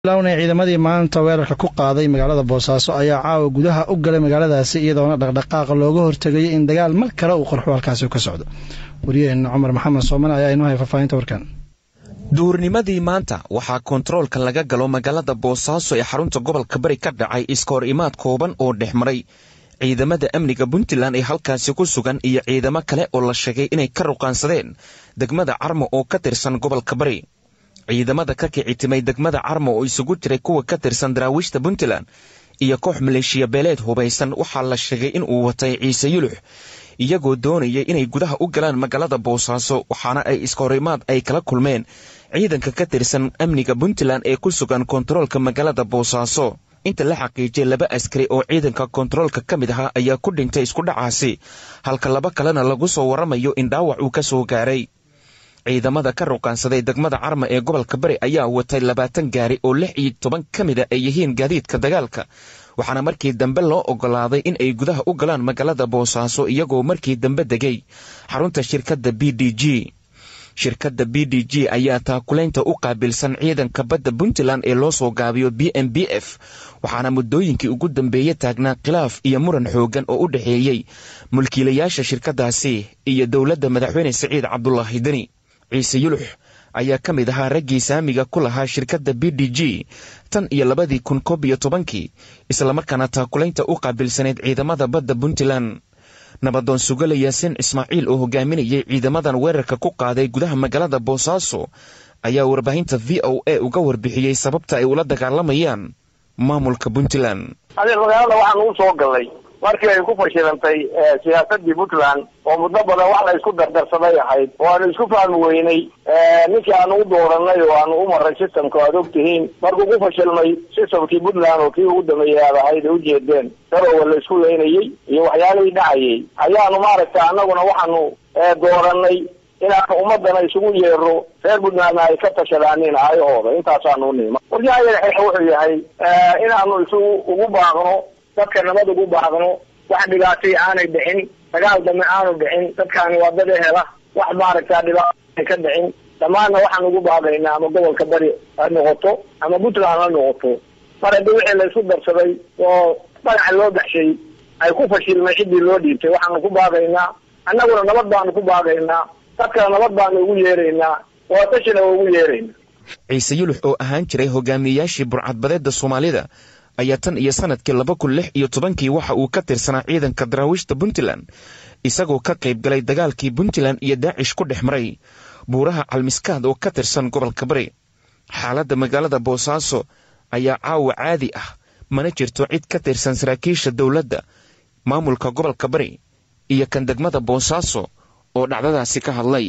lawna ciidamadii maanta weerarka ku qaaday magaalada boosaaso ayaa caawa gudaha u galay magaaladaasi iyadoona dhaqdhaqaaqa looga hortegayay in dagaal mar kale uu qarxo halkaasi ka socdo waryaheena cumar maxamed sooman ayaa inoo hay faahfaahinta warkan duhurnimadii maanta waxaa kontaroolka laga galo magaalada boosaaso ee xarunta gobolka bari ka dhacay iskahor imaad kooban oo dhex maray ciidamada amniga puntland ee halkaasi ku sugan iyo ciidamo kale oo la sheegay inay ka ruqaansadeen degmada carmo oo ka tirsan gobolka bari ciidamada ka kicitimay degmada carmo oo isugu jiray kuwa ka tirsan daraawiishta puntland iyo koox maleeshiya beeleed hubaysan waxaa la sheegay in uu watay ciise yulux iyagoo doonayay inay gudaha u galaan magaalada boosaaso waxaana ay iskahorimaad ay kala kulmeen ciidanka ka tirsan amniga puntland ee ku sugan kontaroolka magaalada boosaaso inta la xaqiijiyay laba askari oo ciidanka kontaroolka ka mid ahaa ayaa ku dhintay isku dhacaasi halka laba kalena lagu soo waramayo in dhaawac uu ka soo gaaray ciidamada ka ruqaansaday degmada carma ee gobolka bari ayaa watay labaatan gaari oo lix iyo toban ka mida ay yihiin gaadiidka dagaalka waxaana markii dambe loo ogolaaday in ay gudaha u galaan magaalada boosaaso iyagoo markii dambe degay xarunta shirkadda b d g shirkadda b d g ayaa taakulaynta u qaabilsan ciidanka badda puntland ee loo soo gaabiyo b m b f waxaana muddooyinkii ugu dambeeye taagnaa khilaaf iyo muran xooggan oo u dhexeeyey mulkiilayaasha shirkaddaasi iyo dowladda madaxweyne siciid cabdulaahi deni ciise yulux ayaa ka mid ahaa raggii saamiga ku lahaa shirkadda b d g tan iyo labadii kun koob iyo tobankii islamarkaana taakulaynta u qaabilsaneyd ciidamada badda puntland nabadoon sugala yaasin ismaaciil oo hogaaminayay ciidamadan weerarka ku qaaday gudaha magaalada boosaaso ayaa warbaahinta v o a uga warbixiyey sababta ay ula dagaalamayaan maamulka puntland adeer magaalada waxaan ugu soo galnay markii ay ku fashilantay siyaasadii puntland oo muddo badan wax la isku dardarsaday ahayd oo aanu isku fahmi weynay ninkii aanu u dooranay oo aanu u maray systemka o aad og tihiin markuu ku fashilmay systemkii puntland oo kii ugu dambeeyay aad ahayd ay ujeedeen garowa la isku leynayey iyo waxyaalihii dhacayay ayaanu maaragta annaguna waxaanu dooranay inaanu ummadana isugu yeero reer puntlandna ay ka tashadaanin aayahooda intaasaanu nima warkii ayaga wuxuu yahay inaanu isugu ugu baaqno dadka nabad ugu baaqno wax dhibaatay aanay dhicin dagaal dambe aanu dhicin dadkaani waa dad ehela wax maaragta dhibaata ka dhicin dhammaanna waxaan ugu baaqaynaa ama gobolka bari ha noqoto ama puntland ha noqoto mar haddii wixii la isku darsaday oo dhagaxa loo baxshay ay ku fashilmay ciddii loo dhiibtay waxaanu ku baaqaynaa annaguna nabad baanu ku baaqaynaa dadkana nabad baanu ugu yeeraynaa waa tashina ugu yeeraynaa ciise yulux oo ahaan jiray hogaamiyeyaashii burcadbadeedda soomaalida ayaa tan iyo sanadkii laba kun lix iyo tobankii waxa uu ka tirsanaa ciidanka daraawiishta puntland isagoo ka qayb galay dagaalkii puntland iyo daacish ku dhex maray buuraha calmiskaad oo ka tirsan gobolka bari xaaladda magaalada boosaaso ayaa caawa caadi ah mana jirto cid ka tirsan saraakiisha dowladda maamulka gobolka bari iyo kan degmada boosaaso oo dhacdadaasi ka hadlay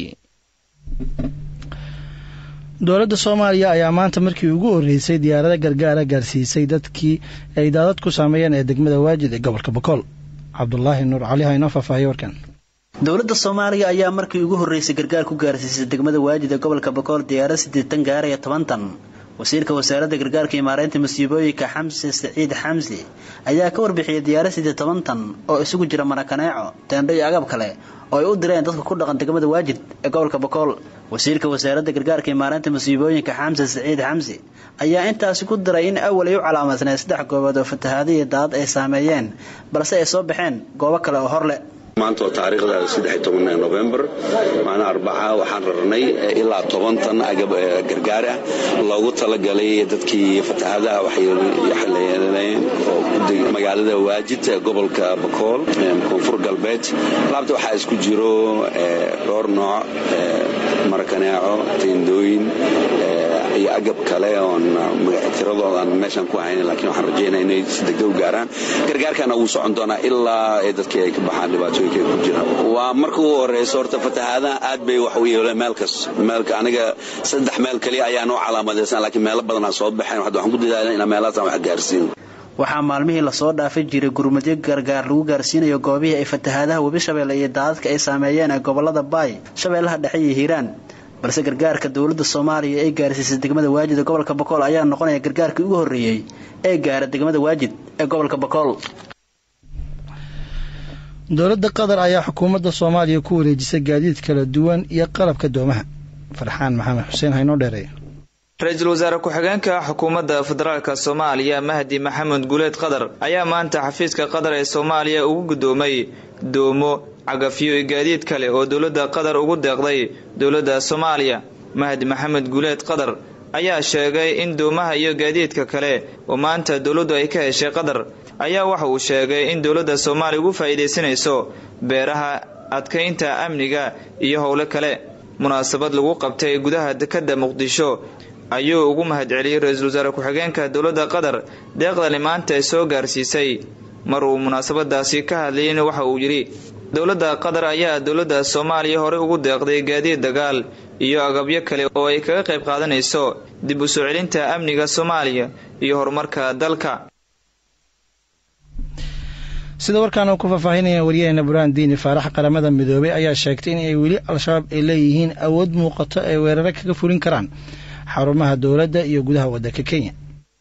dowladda soomaaliya ayaa maanta markii ugu horreysay diyaarada gargaara gaarsiisay dadkii ay daadad ku saameeyeen ee degmada waajid ee gobolka bokool cabdulaahi nuur cali ha inoo faahfaahiyo warkan dowladda soomaaliya ayaa markii ugu horreysay gargaar ku gaarsiisay degmada waajid ee gobolka bokool diyaarad siddeetan gaaraya toban tan wasiirka wasaaradda gargaarka iyo maareynta masiibooyinka xamse saciid xamsi ayaa ka warbixiyay diyaarad siddeed toban tan oo isugu jira marakaneeco teendho iyo agab kale oo ay u direen dadka ku dhaqan degmada waajid ee gobolka bokool wasiirka wasaaradda gargaarka iyo maareynta masiibooyinka xamse saciid xamsi ayaa intaasi ku diray in awal ay u calaamadsaneen saddex goobood oo fatahaada iyo daadad ay saameeyeen balse ay soo baxeen goobo kale oo hor leh maanta oo taariikhda saddex toban november maalin arbaca waxaan rarnay ilaa toban tan agab gargaar ah loogu talagalay dadkii fatahaadaha waxyeeleeyeen oo magaalada waajid gobolka bakool koonfur galbeed alaabta waxaa isku jiro dhowr nooc marakaneeco teendooyin iyo agab kale oon tiradoodan meeshaan ku ahayn laakiin waxaan rajaynaa inay si degdeg u gaaraan gargaarkana wuu socon doonaa ilaa dadkii ay ka baxaan dhibaatooyinka ay ku jiraan waa marka ugu horeysa horta fatahaadaha aad bay wax u yeeleen meelkas meelka aniga saddex meel kaliya ayaan u calaamadaysan laakiin meelo badanaa soo baxeen waxaan ku dadaalna inaan meelahaasaan wax gaarsiin waxaa maalmihii lasoo dhaafay jiray gurmadyo gargaar lagu gaarsiinayo goobihii ay fatahaadaha webi shabeelle iyo daadadka ay saameeyeen ee gobolada baay shabeellaha dhexe iyo hiiraan balse gargaarka dowladda soomaaliya ee gaarsiisay degmada waajid ee gobolka bokool ayaa noqonaya gargaarkii ugu horreeyey ee gaara degmada waajid ee gobolka bokool dowladda qatar ayaa xukuumadda soomaaliya ku wareejisay gaadiid kala duwan iyo qalabka doomaha farxaan maxamed xuseen haynoo dheereeya ra-iisul wasaare ku-xigeenka xukuumadda federaalk soomaaliya mahdi maxamed guuleed qadar ayaa maanta xafiiska qatar ee soomaaliya ugu guddoomay doomo cagafyo iyo gaadiid kale oo dowladda qatar ugu deeqday dowladda soomaaliya mahdi maxamed guuleed qadar ayaa sheegay in doomaha iyo gaadiidka kale oo maanta dowladdu ay ka heshay qatar ayaa waxa uu sheegay in dowladda soomaaliya ugu faa'iidaysanayso beeraha adkaynta amniga iyo howlo kale munaasabad lagu qabtay gudaha dekedda muqdisho ayuu ugu mahadceliyey ra-iisul wasaare ku-xigeenka dowladda qatar deeqdani maanta ay soo gaarsiisay mar uu munaasabadaasi ka hadlayeyna waxa uu yidhi dowladda qatar ayaa dowladda soomaaliya horey ugu deeqday gaadiid dagaal iyo agabyo kale oo ay kaga qayb qaadanayso dib u soo celinta amniga soomaaliya iyo horumarka dalka sida warkaan ku faahfaahinaya waryaheena burhaan diini faarax qaramada midoobay ayaa sheegtay in ay weli al-shabaab ay leeyihiin awood muuqato ay weeraro kaga fulin karaan xarumaha dowladda iyo gudaha waddanka kenya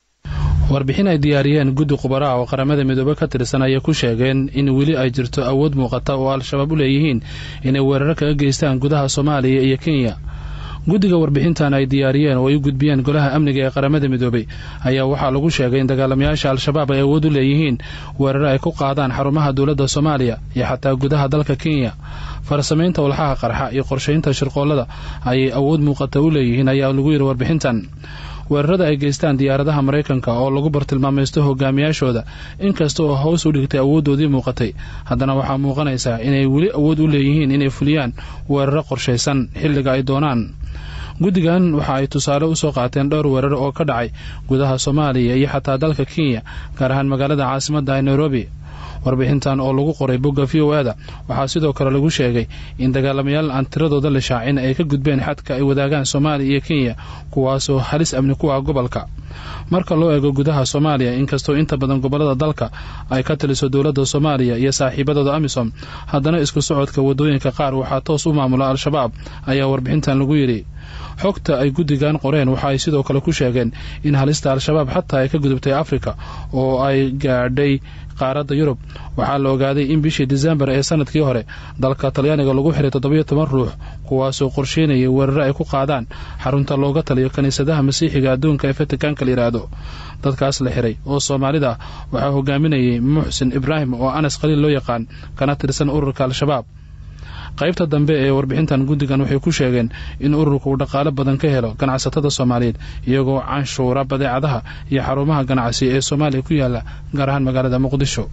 warbixin ay diyaariyeen guddi khubaraha oo qaramada midoobe ka tirsan ayay ku sheegeen in weli ay jirto awood muuqata oo al-shabaab u leeyihiin inay weeraro kaga geystaan gudaha soomaaliya iyo kenya guddiga warbixintan ay diyaariyeen oo ay u gudbiyeen golaha amniga ee qaramada midoobey ayaa waxaa lagu sheegay in dagaalamayaasha al-shabaab ay awood u leeyihiin weeraro ay ku qaadaan xarumaha dowladda soomaaliya iyo xataa gudaha dalka kenya farsamaynta walxaha qarxa iyo qorshaynta shirqoollada ayay awood muuqata u leeyihiin ayaa lagu yidhi warbixintan weerarada ay geystaan diyaaradaha maraykanka oo lagu bartilmaamaysto hogaamiyaashooda inkasta oo hoos u dhigtay awooddoodii muuqatay haddana waxaa muuqanaysaa inay weli awood u leeyihiin inay fuliyaan weeraro qorshaysan xilliga ay doonaan guddigan waxa ay tusaale u soo qaateen dhowr weerar oo ka dhacay gudaha soomaaliya iyo xataa dalka kenya gaar ahaan magaalada caasimadda ee nairobi warbixintan oo lagu qoray bogga v o eda waxaa sidoo kale lagu sheegay in dagaalamayaal aan tiradooda la shaacin ay ka gudbeen xadka ay wadaagaan soomaaliya iyo kenya kuwaasoo halis amni ku ah gobolka marka loo eego gudaha soomaaliya inkastoo inta badan gobollada dalka ay ka taliso dowladda soomaaliya iyo saaxiibadooda amisom haddana isku socodka waddooyinka qaar waxaa toos u maamula al-shabaab ayaa warbixintan lagu yidhi xogta ay guddigan qoreen waxa ay sidoo kale ku sheegeen in halista al-shabaab xataa ay ka gudubtay afrika oo ay gaadhay qaaradda yurub waxaa la ogaaday in bishii disembar ee sanadkii hore dalka talyaaniga lagu xiray toddobiyo toban ruux kuwaasoo qorsheynayay weeraro ay ku qaadaan xarunta looga taliyo kiniisadaha masiixiga adduunka ee fatikaanka la yidhaahdo dadkaas la xiray oo soomaalida ah waxaa hogaaminayay muxsin ibraahim oo anas khaliil loo yaqaan kana tirsan ururka al-shabaab qaybta dambe ee warbixintan guddigan waxay ku sheegeen in ururka uu dhaqaale badan ka helo ganacsatada soomaaliyeed iyagoo canshuura badeecadaha iyo xarumaha ganacsi ee soomaaliya ku yaala gaar ahaan magaalada muqdisho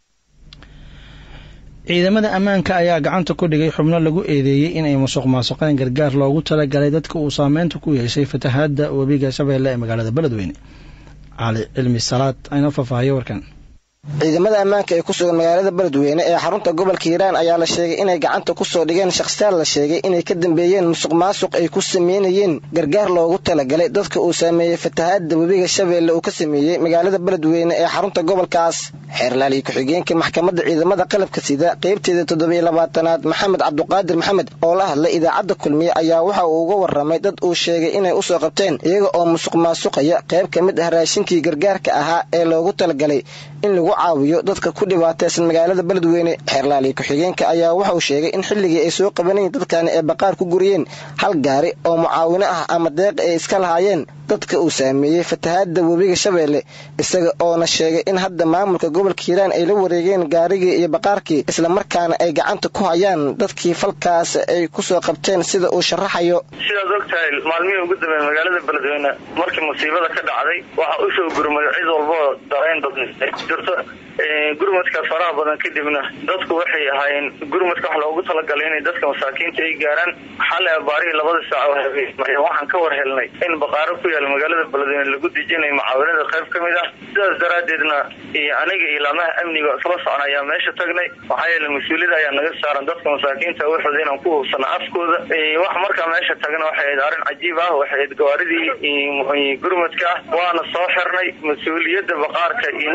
ciidamada ammaanka ayaa gacanta ku dhigay xubno lagu eedeeyey inay musuq maasuqeen gargaar loogu talagalay dadka uu saameynta ku yeeshay fatahaadda webiga shabeelle ee magaalada beledweyne cali cilmi salaad aynoo faahfaahiyo warkan ciidamada ammaanka ee ku sugan magaalada beledweyne ee xarunta gobolka hiiraan ayaa la sheegay inay gacanta ku soo dhigeen shakhsiyaal la sheegay inay ka dambeeyeen musuq maasuq ay ku sameynayeen gargaar loogu talagalay dadka uu saameeyey fatahaadda webiga shabeelle uu ka sameeyey magaalada beledweyne ee xarunta gobolkaas xeerlaaliyo ku-xigeenka maxkamadda ciidamada qalabka sida qaybteeda toddobiyo labaatanaad maxamed cabduqaadir maxamed oo la hadlay idaacadda kulmiye ayaa waxa uu uga warramay dad uu sheegay inay u soo qabteen iyaga oo musuq maasuqaya qayb ka mid ah raashinkii gargaarka ahaa ee loogu talagalay in lagu caawiyo dadka ku dhibaataysan magaalada beledweyne xeerlaaliyo ku-xigeenka ayaa wuxuu sheegay in xilligii ay soo qabanayeen dadkani ay baqaar ku guriyeen hal gaari oo mucaawino ah ama deeq ay iska lahaayeen dadka uu saameeyey fatahaadda webiga shabeelle isaga oona sheegay in hadda maamulka gobolka hiiraan ay la wareegeen gaarigii iyo baqaarkii islamarkaana ay gacanta ku hayaan dadkii falkaas ay ku soo qabteen sida uu sharaxayo sidaad og tahay maalmihii ugu dambeey magaalada beledweyne markii musiibada ka dhacday waxaa usoo gurmay cid walboo darayn dad jirto gurmadkaas faraha badan kadibna dadku waxay ahaayeen gurmadka wax loogu talagalay inay dadka masaakiinta ay gaaraan xale abaarihii labada saac oo habeen waxaan ka war helnay in baqaaro ku yaala magaalada beledweyne lagu dejinayo mucaawinada qayb ka mid ah sidaas daraaddeedna aniga iyo laamaha amniga isla socna ayaa meesha tagnay maxaa yeele mas-uuliyada ayaa naga saaran dadka masaakiinta waxooda inaan ku hubsano afkooda wax markaa meesha tagna waxay ahayd arrin cajiib ah waxay ahayd gawaaridii gurmadka ah waana soo xirnay mas-uuliyadda baqaarka iyo ninka mas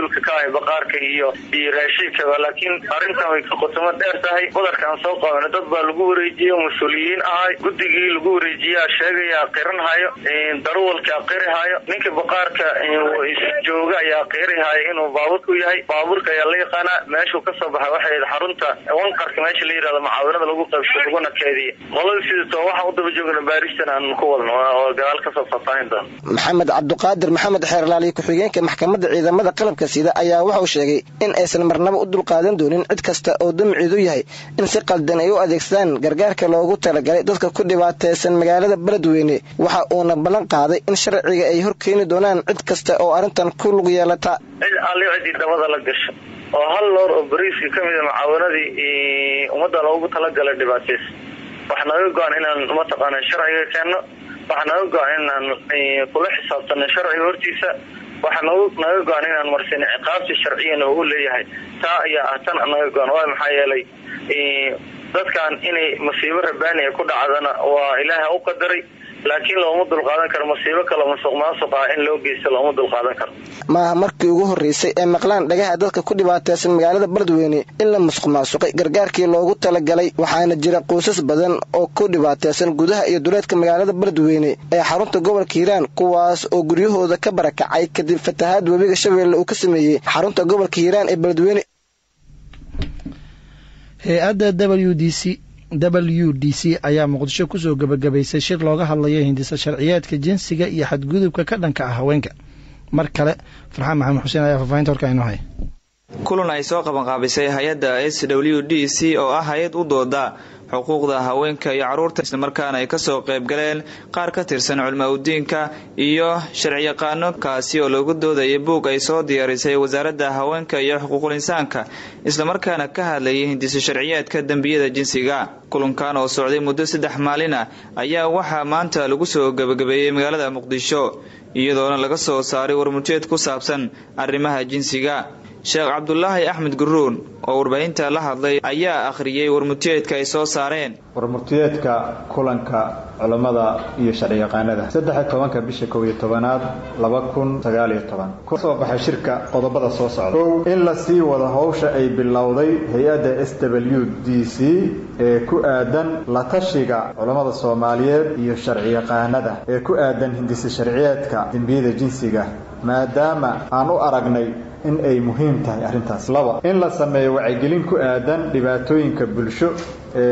mas-uulka ka ahay baqaarka iyo iyo raashinkaba laakiin arrintan way ka qotomo dheer tahay badarkaan soo qabana dad baa lagu wareejiye mas-uuliyiin ahay guddigii lagu wareejiyaa sheegaya qiran hayo darawalka qiri hayo ninka baqaarka jooga ayaa qiri hayo inuu baabuurku yahay baabuurka ayaa la yaqaanaa meeshuu kasoo baxay waxay xarunta wanqarka meesha la yihahdo mucaawanada lagu qaybso laguna keediye qolada sidato waxaan u daba joogna baaristan aan ku wadno oo gadaal kasoo faahfaahin doono maxamed cabduqaadir maxamed xeerlaaliye ku-xigeenka maxkamadda ciidamada qalabka sida ayaa wuxuu sheegay in aysan marnaba u dulqaadan doonin cid kasta oo damciidu yahay in si qaldan ay u adeegsadaan gargaarka loogu talagalay dadka ku dhibaataysan magaalada beledweyne waxa uuna ballan qaaday in sharciga ay horkeeni doonaan cid kasta oo arrintan ku lug yeelata cid alli ciddii dabada la gasho oo hal loor oo bariiska ka mida mucaawanadii ummadda loogu talagalay dhibaataysa waxa naga go-an inaan mataqaana sharciga keenno waxa naga go-an inaan kula xisaabtano sharciga hortiisa waxa naga go-an inaan marsin ciqaabti sharciyana u leeyahay taa ayaa ah tan naga go-an waay maxaa yeelay dadkan inay masiibo rabaani ay ku dhacdana waa ilaaha u qadaray laakiin looma dulqaadan karo masiibo kale masuq maasuq ah in loo geysto looma dulqaadan karo maaha markii ugu horreysay ee maqlaan dhagaha dadka ku dhibaataysan magaalada beledweyne in la musuq maasuqay gargaarkii loogu talagalay waxaana jira qoysas badan oo ku dhibaataysan gudaha iyo duleedka magaalada beledweyne ee xarunta gobolka hiiraan kuwaas oo guryahooda ka barakacay kadib fatahaad webiga shabeelle uu ka sameeyey xarunta gobolka hiiraan ee beledweyne hay-adda w d c w d c ayaa muqdisho kusoo gebagabaysay shir looga hadlayo hindisa sharciyeedka jinsiga iyo xadgudubka ka dhanka ah haweenka mar kale farxaan maxamed xuseen ayaa faahfaahinta horka inoo hay kulan ay soo qabanqaabisay hay-adda s w d c oo ah hay-ad u dooda xuquuqda haweenka iyo caruurta islamarkaana ay kasoo qayb galeen qaar ka tirsan culma udiinka iyo sharciyaqaano kaasi oo loogu doodayay buug ay soo diyaarisay wasaaradda haweenka iyo xuquuqul insaanka islamarkaana ka hadlayay hindisa sharciyeedka dembiyada jinsiga kulankan oo socday muddo saddex maalin ah ayaa waxaa maanta lagu soo gebagabeeyey magaalada muqdisho iyadoona laga soo saaray warmurteed ku saabsan arrimaha jinsiga sheekh cabdulaahi axmed guruun oo warbaahinta la hadlay ayaa akhriyey warmurtiyeedka ay soo saareen warmurtiyeedka kulanka culammada iyo sharciyaqaanada saddex tobanka bisha kow iyo tobanaad laba kun sagaaliyo toban kusoo baxay shirka qodobada soo socda kow in la sii wado howsha ay bilowday hay-adda s w d c ee ku aadan la tashiga culammada soomaaliyeed iyo sharciyaqaanada ee ku aadan hindisa sharciyeedka dembiyada jinsiga maadaama aan u aragnay in ay muhiim tahay arrintaas laba in la sameeyo wacyigelin ku aadan dhibaatooyinka bulsho ee